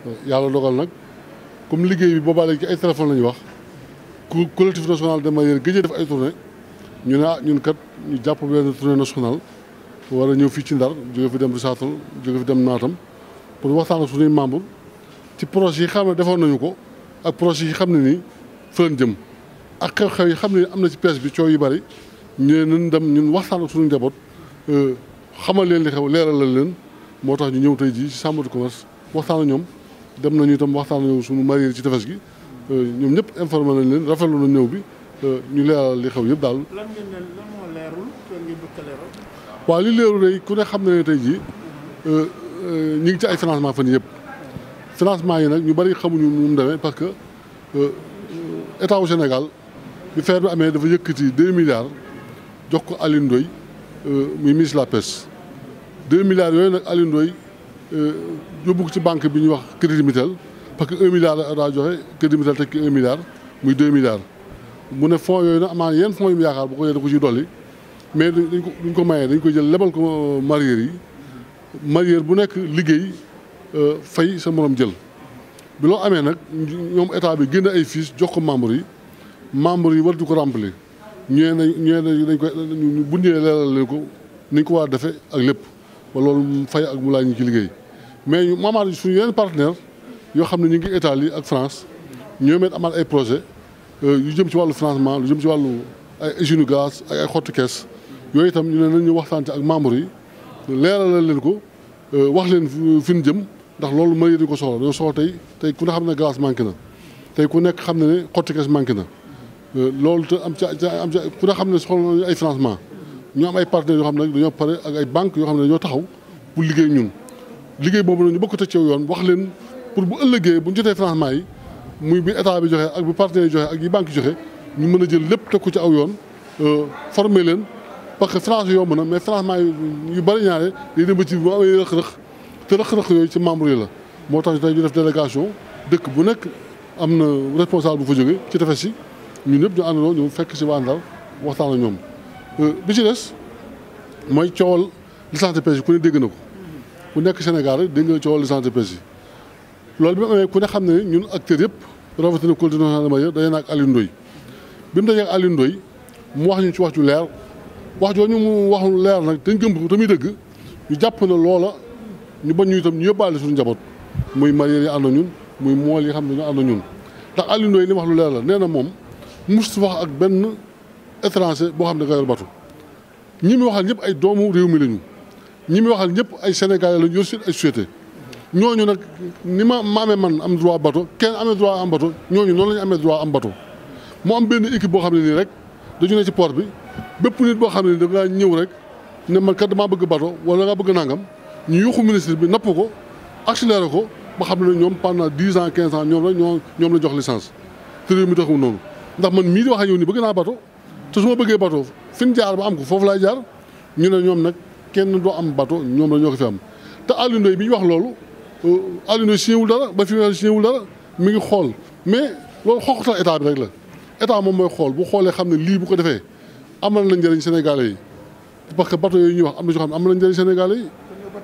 yàlla dogal nag comme liggéey bi boobaa léegi ci ay téléphone la ñuy wax ku collectif national de mareyeurs gëjee def ay tournée ñu ne ah ñun kat ñu jàpp benn tournée nationale war a ñëw fii ci Ndar jóge fi dem Risaatal jóge fi dem Naatam pour waxtaan ak suñuy membre ci projet yi xam ne defoon nañu ko ak projet yi xam ne nii fa lañ jëm ak xew-xew yi xam ne am na ci presse bi coow yu bari ñu ne nañ dem ñun waxtaan ak suñu njaboot xamal leen li xew leeralal leen moo tax ñu ñëw tey jii ci chambre de commerce waxtaan ak ñoom dem nañu itam waxtaan ak suñu mareyeurs ci tefes gi ñoom ñëpp informé nañ leen rafetlu na ñëw bi ñu leeral li xew yëpp daal. lan ngeen ne lan moo leerul lan ngeen bëgg a leeral. waaw li leeru day ku ne xam na ne tey jii ñu ngi ci ay financement fan yëpp financement yi nag ñu bari xamuñu nu mu demee parce que état wu Sénégal bi feer bi amee dafa yëkkati deux milliards jox ko Alioune Ndoye muy ministre de la pêche deux milliards yooyu nag Alioune Ndoye yóbbu ko ci banque bi ñuy wax crédit mutuel parce que un milliard la daa joxe crédit mutuel tekki un milliard muy deux milliards mu ne fonds yooyu nag amaa yenn fonds yu mu yaakaar bu ko yee da ko ciy dolli mais dañ ko duñ ko mayee dañ ko jël lebal ko mareyeurs yi mareyeur bu nekk liggéey fay sa morom jël bi loo amee nag ñoom état bi génn ay fiches jox ko membres yi membres yi war di ko remplir ñëwee nañ ñëwee dañ koy bu ñëwee leeral leen ko ni ñu ko war a defee ak lépp ba loolu fay ak mu laaj ñu ci liggéey mais ñu maamaat suñu yeneen partenaire yoo xam ne ñu ngi Italie ak France ñoom it amal ay projet yu jëm ci wàllu financement lu jëm ci wàllu ay usine gaz ay ay xottu kees yooyu itam ñu ne nañ ñu waxtaan ci ak membres yi leeralal leen ko wax leen fi ñu jëm ndax loolu mareyeurs yi ko soxla dañoo soxla tey tey ku ne xam ne glace manqué na tey ku nekk xam ne ne xottu kees manqué na loolu te am ca am ca ku ne xam ne soxla nañu ay financement ñu am ay partenaires yoo xam ne dañoo pare ak ay banques yoo xam ne dañoo taxaw pour liggéey ñun liggéey boobu nag ñu bokk teg ci yoon wax leen pour bu ëllëgee bu ñu jotee financement yi muy bi état bi joxe ak bi partenaires yi joxe ak yi banques yi joxe ñu mën a jël lépp teg ko ci aw yoon former leen parce que finance yomb na mais financement yu bari ñaare day dem ba ci bu amee rëq-rëq te rëq-rëq yooyu ci membre yi la moo tax tey ñu def délégation dëkk bu nekk am na responsable bu fa jóge ci tefes si ñun ñëpp ñu àndandoo ñu fekk si waa Ndar waxtaan ak ñoom bi ci des mooy coowal licence de pêche yi ku ne dégg na ko ku nekk Sénégal rek dégg nga coowal licence de pêche yi loolu bi mu amee ku ne xam ne ñun acteurs yëpp rawatina collectivité nationale de mareyeurs daje na ak Alioune Ndoye bi mu dajee ak Alioune Ndoye mu wax ñu ci wax ju leer wax jooju mu wax leer nag te gëm ko tamit dëgg ñu jàpp na loola ñu bañ ñu itam ñu yóbbaale suñu njaboot muy mareyeurs yi ànd ñun muy mool yi xam ne ñu ànd ñun ndax Alioune Ndoye li wax lu leer la nee na moom mus wax ak benn étranger boo xam ne nga yor bato ñi muy waxal ñëpp ay doomu réew mi lañu ñi muy waxal ñëpp ay sénégalais lañu yor seen ay société ñooñu nag ni ma ma amee man am droit bato kenn amee droit am bato ñooñu noonu la ñu amee droit am bato mu am benn équipe boo xam ne nii rek dañu ne ci port bi bépp nit boo xam ne da ngaa ñëw rek ne man kat damaa bëgg bato wala da ngaa bëgg nangam ñu yuxu ministre bi napp ko accéléré ko ba xam ne ñoom pendant dix ans quinze ans ñoom la ñoo ñoom la jox licence te réew mi taxul noonu ndax man mii di wax ak yow nii bëgg naa bato te su ma bëggee bato fi ñu jaar ba am ko foofu laay jaar ñu ne ñoom nag kenn doo am bato ñoom la ñoo ko fi am te Alioune Ndoye bi ñu wax loolu Alioune Ndoye signé wul dara ba fi mu signé wul dara mi ngi xool mais loolu xoxatal état bi rek la état moom mooy xool bu xoolee xam ne lii bu ko defee amal na njëriñ Sénégalais yi parce que bato yooyu ñuy wax am na ñoo xam ne amal na njëriñ Sénégalais yi.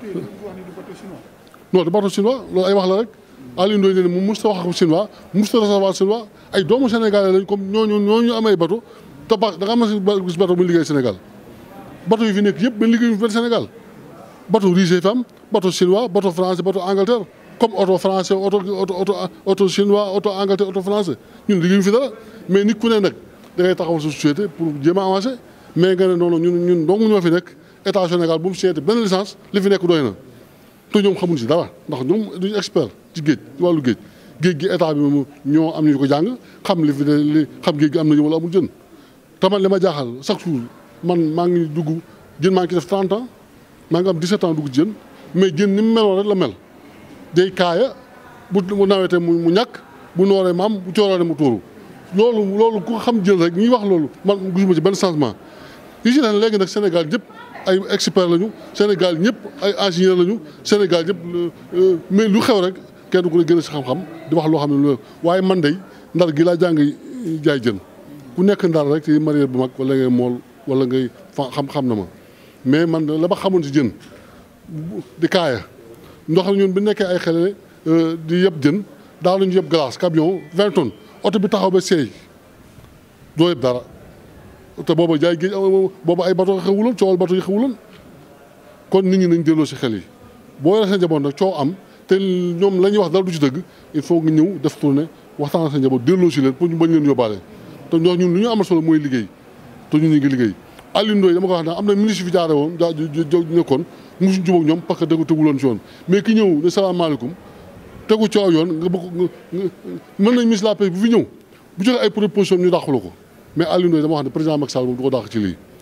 non du bato chinois loolu ay wax la rek Alioune Ndoye nee na mu musta wax ak chinois musta recevoir chinois ay doomu Sénégalais lañ comme ñooñu ñooñu amee bato te ba da nga am gis bato muy liggéey Sénégal bato yi fi nekk yëpp benn liggéey benn Sénégal bato rusé fi am bato chinois bato français bato Angleterre comme auto français auto auto auto chinois auto Angleterre auto français ñun liggéey fi dara mais nit ku ne nag da ngay taxawal sa société pour jéem a avancer mais nga ne noonu ñun ñun dong ñoo fi nekk état Sénégal bu mu seete benn licence li fi nekk doy na te ñoom xamuñ si dara ndax ñoom duñu expert ci géej ci wàllu géej géej gi état bi moom ñoo am ñu ko jàng xam li fi ne li xam géej gi am na wala amul jën te man li ma jaaxal chaque jour man maa ngi dugg jën maa ngi ci def 30 ans maa ngi am 17 ans dugg ci jën mais jën ni mu meloon rek la mel day kaaya bu bu nawetee mu ñàkk bu nooree mu am bu coorooree mu tuuru loolu loolu ku xam jën rek ñuy wax loolu man gisuma ci benn changement yi ci leen léegi nag Sénégal ñëpp ay expert lañu Sénégal ñëpp ay ingénieur lañu Sénégal ñëpp mais lu xew rek kenn ku ne gën a si xam-xam di wax loo xam ne lu waaye man day ndar gi laa jàng jaay jën ku nekk ndar rek ci mareyeur bu mag wala ngay mool wala ngay fa xam-xam na ma mais man la ma xamoon si jën di kaaya ndox ñun bi nekkee ay xele di yëpp jën daaw nañu yëpp glace camion vingt tonnes oto bi taxaw ba seey doo yëpp dara te booba jaay géej booba ay bato xewuloon coowal bato yi xewuloon kon nit ñi nañ delloo si xel yi boo yore sa njaboot nag coow am te ñoom la ñuy wax dara du ci dëgg il faut nga ñëw def tournée waxtaan sa njaboot delloo si leen pour ñu bañ leen yóbbaale te ñoo ñun lu ñu amal solo mooy liggéey te ñun ñu ngi liggéey Alioune Ndoye dama ko wax ne am na ministre fi jaare woon jaa nekkoon musuñ jubóog ñoom parce que dëgg teguloon si yoon mais ki ñëw ne salaamaaleykum tegu coow yoon nga bëgg nga mën nañ ministre la paix bu fi ñëw bu joxe ay proposition ñu dàqulu ko mais Alioune Ndoye dama wax ne président Macky Sall moom du ko dàq ci lii